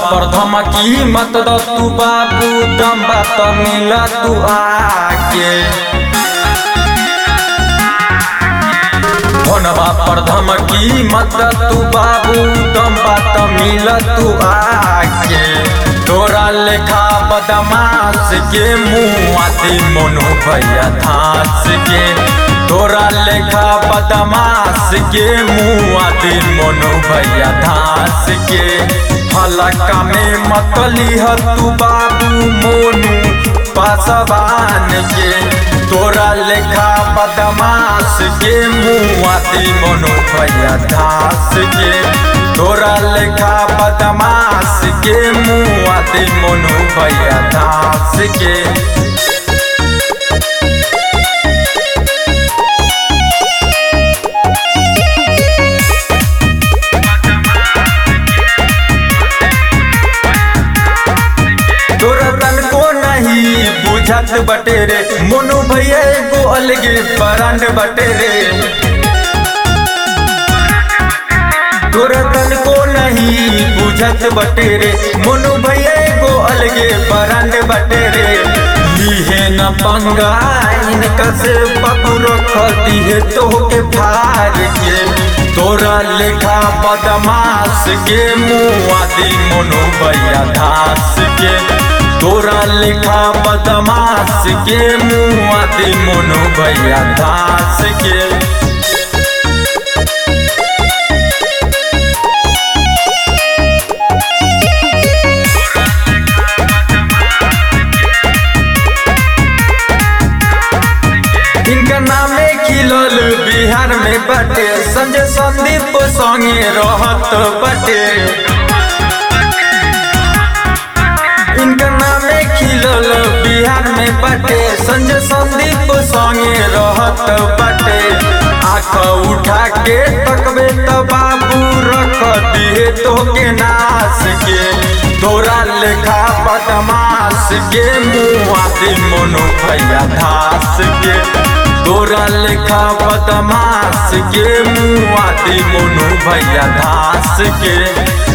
पर धमकी मत द तू बाबू दम बात मिल तू आके फोनवा पर धमकी मत द तू बाबू दम बात मिल तू आके तोरा लेखा बदमाश के मुँह आती मोनो भैया धास के तोरा लेखा बदमाश के मुँह आती मोनो भैया धास के हलका में मतली ह तू बाबू मोनू पासवान के तोरा लेखा बदमाश के मुँह आती मोनो भैया धास के तोरा लेखा बदमाश के मुँह आती मोनो भैया धास के तोरा तन को नहीं बुझत बटे रे मोनू भैया एगो अलगे ब्रांड बटे रे तोरा तन को नहीं बुझत बटे रे मोनू भैया एगो अलगे ब्रांड बटे रे लीहे न पंगा इनका से पकड़ो खती है तो के फार के तोरा लेखा बदमाश के मुँह आदि मोनू भैया धास के तोरा लेखा बदमाश के मुँह आदि मोनू भैया धास के इनका नामे खिलल बिहार में बटे संजय संदीप संगे रहत बटे इनका नामे खिलल बिहार में बटे संजय संदीप संगे रहत बटे आँख उठा के तकबे तो बाबू रख दिए तो के नाश के तोरा लेखा बदमाश के मुँह आती मोनो भैया धास के तोरा लेखा बदमाश के मुँह आती मोनू भैया धास के